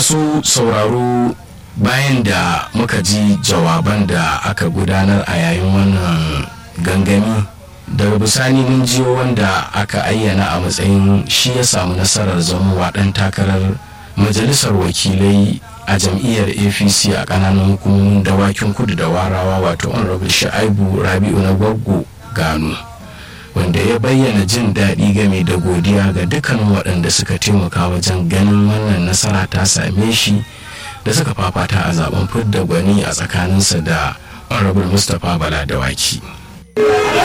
su sauraro bayan da muka ji jawaban da aka gudanar a yayin wannan gangami daga bisani mun jiyo wanda aka ayyana a matsayin shi ya samu nasarar zamowa ɗan takarar majalisar wakilai a jam'iyyar apc a ƙananan hukumomin dawakin kudu da warawa wato honorable sha'ibu rabi'u na gwaggo gano wanda ya bayyana jin daɗi game da godiya ga dukkanin waɗanda suka taimaka wajen ganin wannan nasara ta same shi da suka fafata a zaben fidda gwani a tsakaninsa da honorable mustapha bala dawaki